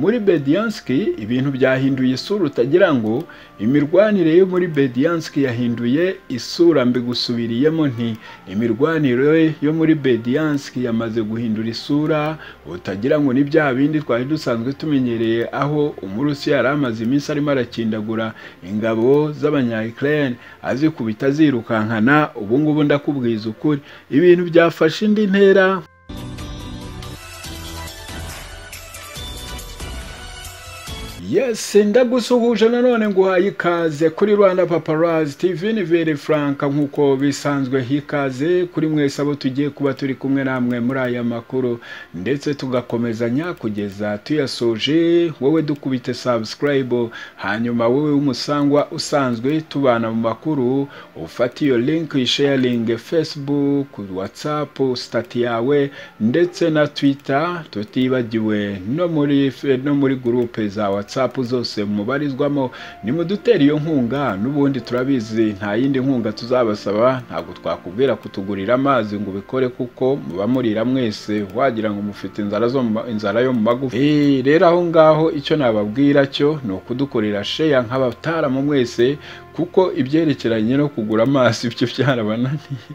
muri Bediansky ibintu byahinduye isura utagira ngo imirwanire yo muri Bediansky yahinduye isura mbigusubiriyemo nti imirwanire yo muri Bediansky yamaze guhindura isura utagira ngo ni bya bindi twari dusanzwe tumenyereye aho umurusi yari amaze iminsi arimo arakindagura ingabo z'abanya Ukraine azikubita zirukankana ubu ngubu ndakubwiza ukuri ibintu byafashe indi ntera Yes, ndagusuhuje nanone nguhaye ikaze kuri Rwanda Paparazzi TV ni Vere Frank nkuko bisanzwe hikaze kuri mwese abo tugiye kuba turi kumwe namwe muri aya makuru ndetse tugakomezanya kugeza tuyasoje wowe dukubite subscribe hanyuma wowe w'umusangwa usanzwe tubana mu makuru ufate iyo link sharing Facebook WhatsApp stati yawe ndetse na Twitter tutibagiwe no muri no muri groupe za WhatsApp whatsapp zose mubarizwamo nimudutera iyo nkunga n'ubundi turabizi nta yindi nkunga tuzabasaba ntabwo twakubwira kutugurira amazi ngo ubikore kuko muba murira mwese wagira ngo mufite inzara zo inzara yo mu magufa rero aho ngaho icyo nababwira cyo ni ukudukorera sheya nk'abataramu mwese kuko ibyerekeranye no kugura amazi byo byarabananiye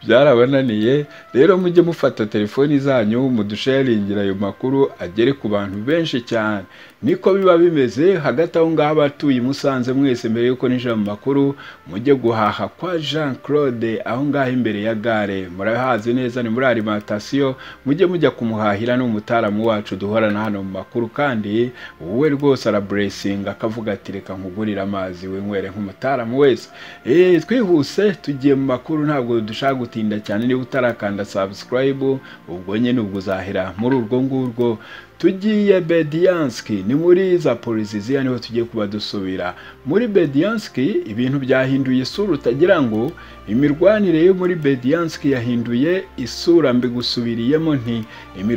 byarabananiye rero mujye mufata telefoni zanyu mudusharingira ayo makuru agere ku bantu benshi cyane niko biba bimeze hagati aho ngaho abatuye i musanze mwese mbere y'uko ninjira mu makuru mujye guhaha kwa jean claude aho ngaho imbere ya gare murahazi neza ni muri arimantasiyo mujye mujya kumuhahira n'umutaramu wacu duhorana hano mu makuru kandi wowe rwose araburesinga akavuga ati reka nkugurire amazi winywere nk'umutaramu wese twihuse tugiye mu makuru ntabwo dushaka gutinda cyane niba utarakanda subscribe ubwo nyine ubwo uzahera muri urwo ngurwo tugiye bediyanski ni muri za poliziziya niho tugiye kuba dusubira muri bediyanski ibintu byahinduye isura utagira ngo imirwanire yo muri bediyanski yahinduye isura mbigusubiriyemo nti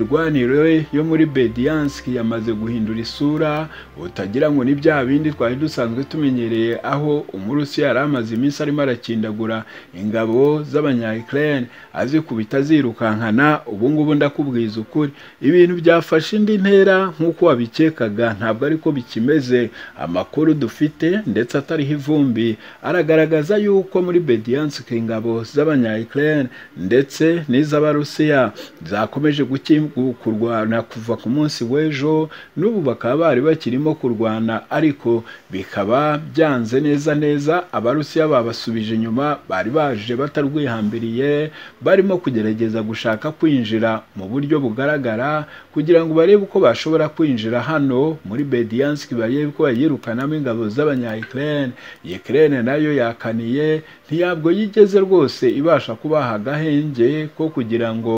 imirwanire yo muri bediyanski yamaze guhindura isura utagira ngo ni bya bindi twari dusanzwe tumenyereye aho umurusi yari amaze iminsi arimo arakindagura ingabo z'abanya Ukraine azikubita zirukankana ubu ngubu ndakubwiza ukuri ibintu byafashe indi ntera nk'uko wabikekaga ntabwo ariko bikimeze amakuru dufite ndetse atariho ivumbi aragaragaza yuko muri bediyanske ingabo z'abanya Ukraine ndetse n'iz'abarusiya zakomeje kurwana kuva ku munsi w'ejo n'ubu bakaba bari bakirimo kurwana ariko bikaba byanze neza neza abarusiya babasubije inyuma bari baje batarwihambiriye barimo kugerageza gushaka kwinjira mu buryo bugaragara kugira ngo barebe uko bashobora kwinjira hano muri Bedianski barebe uko bayirukanamo ingabo z'abanya Ukraine Ukraine nayo yakaniye ntiyabwo yigeze rwose ibasha kubaha agahenge ko kugira ngo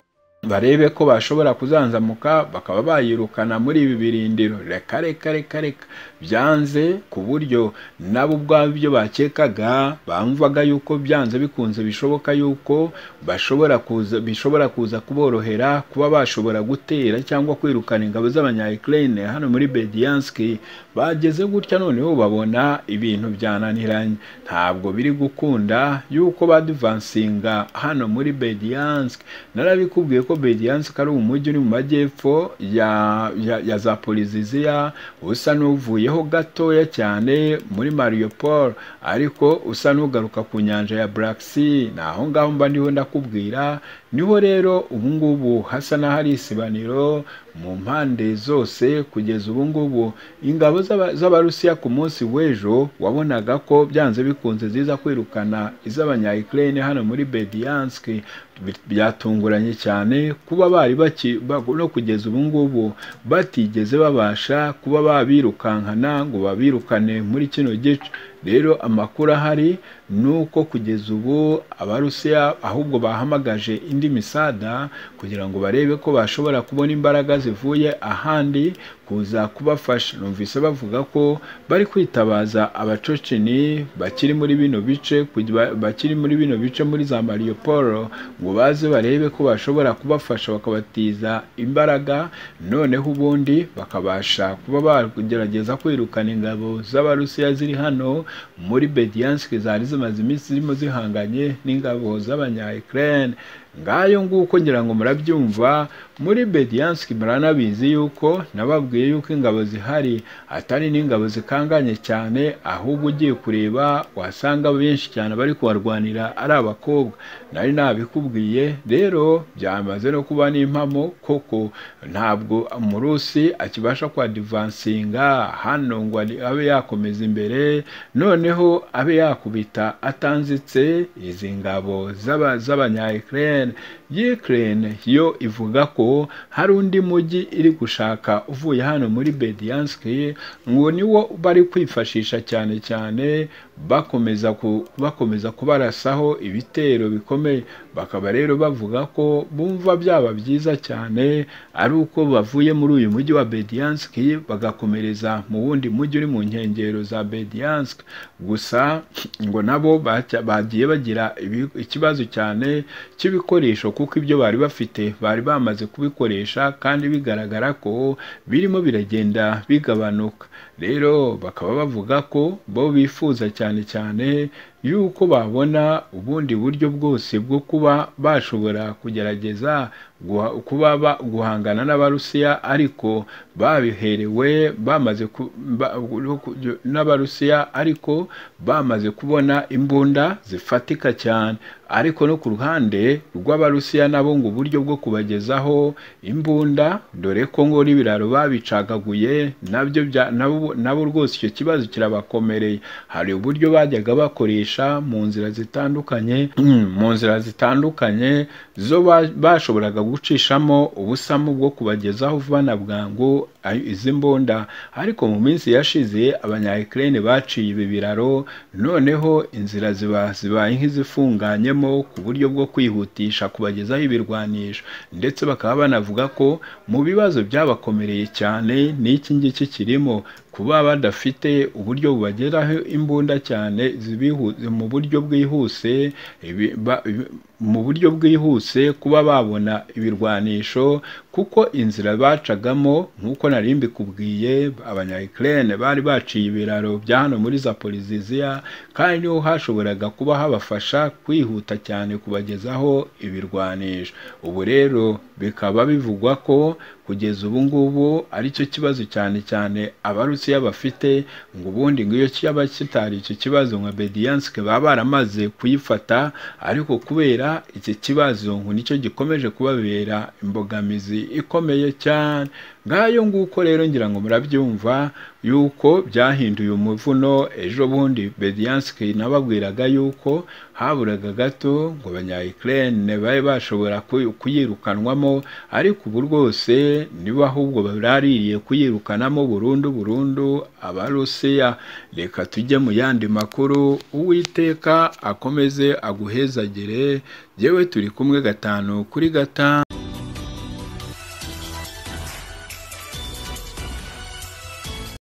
barebe ko bashobora kuzanzamuka bakaba bayirukana muri ibi birindiro reka reka reka reka byanze ku buryo nabo ubwabo ibyo bakekaga bamvaga yuko byanze bikunze bishoboka yuko bashobora kuza bishobora kuza kuborohera kuba bashobora gutera cyangwa kwirukana ingabo z'abanya Ukraine hano muri Bedianski bageze gutya noneho babona ibintu byananiranye ntabwo biri gukunda yuko baduvansinga hano muri Bediansk narabikubwiye ko Bediansk ari umujyi uri mu majyepfo ya, ya, ya za Poliziziya usa n'uvuyeho gatoya cyane muri Mariupol ariko usa n'ugaruka ku nyanja ya Black Sea ni aho ngaho mba ndiho ndakubwira niho rero ubu ngubu hasa n'ahari isibaniro mu mpande zose kugeza ubu ngubu ingabo z'abarusiya ku munsi w'ejo wabonaga ko byanze bikunze ziza kwirukana iz'abanya Ukraine hano muri Bediansk byatunguranye cyane kuba bari no kugeza ubu ngubu batigeze babasha kuba babirukankana ngo babirukane muri kino gice rero amakuru ahari ni uko kugeza ubu abarusiya ahubwo bahamagaje indi misada kugira ngo barebe ko bashobora kubona imbaraga zivuye ahandi kuza kubafasha numvise bavuga ko bari kwitabaza abacoceni bakiri muri bino bice bakiri muri bino bice muri za Mariupol ngo baze barebe ko bashobora kubafasha bakabatiza imbaraga noneho ubundi bakabasha kuba bagerageza kwirukana ingabo z'abarusiya ziri hano muri Bediansk zari zimaze iminsi zirimo zihanganye n'ingabo z'abanya Ukraine ngayo nguko ngira ngo murabyumva muri bediyanski muranabizi yuko nababwiye yuko ingabo zihari atari n'ingabo zikanganye cyane ahubwo ugiye kureba wasanga benshi cyane bari kubarwanira ari abakobwa nari nabikubwiye rero byamaze no kuba n'impamo koko ntabwo umurusi akibasha kwadivansinga hano ngo abe yakomeza imbere noneho abe yakubita atanzitse izi ngabo z'abanya Ukraine Ukraine yo ivuga ko hari undi mujyi iri gushaka uvuye hano muri Bediansk ngo niwo bari kwifashisha cyane cyane bakomeza ku, bakomeza kubarasaho ibitero bikomeye bakaba rero bavuga ko bumva byaba byiza cyane ari uko bavuye muri uyu mujyi wa Bediansk bagakomereza mu wundi mujyi uri mu nkengero za Bediansk gusa ngo nabo bagiye bagira ikibazo cyane cy'ibikoresho kuko ibyo bari bafite bari bamaze kubikoresha kandi bigaragara ko birimo biragenda bigabanuka rero bakaba bavuga ko bo bifuza cyane cyane yuko babona ubundi buryo bwose bwo kuba bashobora kugerageza kuba guhangana n'abarusiya ariko babiherewe bamaze n'abarusiya ariko bamaze kubona imbunda zifatika cyane ariko no ku ruhande rw'abarusiya nabo ngo uburyo bwo kubagezaho imbunda dore ko ngo n'ibiraro babicagaguye nabyo nabo rwose icyo kibazo kirabakomereye hari uburyo bajyaga bakoresha mu nzira zitandukanye mu nzira zitandukanye zo bashoboraga gucishamo ubusamu bwo kubagezaho vana bwangu izi mbunda ariko mu minsi yashize abanyayikirere baciye ibi biraro noneho inzira ziba zibaye nk'izifunganyemo ku buryo bwo kwihutisha kubagezaho ibirwanisho ndetse bakaba banavuga ko mu bibazo byabakomereye cyane n'iki ngiki kirimo kuba badafite uburyo bubageraho imbunda cyane mu buryo bwihuse mu buryo bwihuse kuba babona ibirwanisho kuko inzira bacagamo nk'uko nari mbikubwiye abanyayikirere bari baciye ibiraro bya hano muri zaporiziziya kandi niho hashoboraga kuba habafasha kwihuta cyane kubagezaho ibirwanisho ubu rero bikaba bivugwa ko kugeza ubu ngubu aricyo kibazo cyane cyane abarusiya bafite ngo ubundi ngo iyo cyaba kitari icyo kibazo nka bediyanske baba baramaze kuyifata ariko kubera iki kibazo ngo nicyo gikomeje kubabera imbogamizi ikomeye cyane ngayo nguko rero ngira ngo murabyumva yuko byahinduye umuvuno ejo bundi bediyanske nababwiraga yuko haburaga gato ngo abanyayikirere babe bashobora kuyirukanwamo ariko ubu rwose niba ahubwo barariye kuyirukanamo burundu burundu abarusiya reka tujye mu yandi makuru uwiteka akomeze aguhezagire yewe turi kumwe gatanu kuri gatanu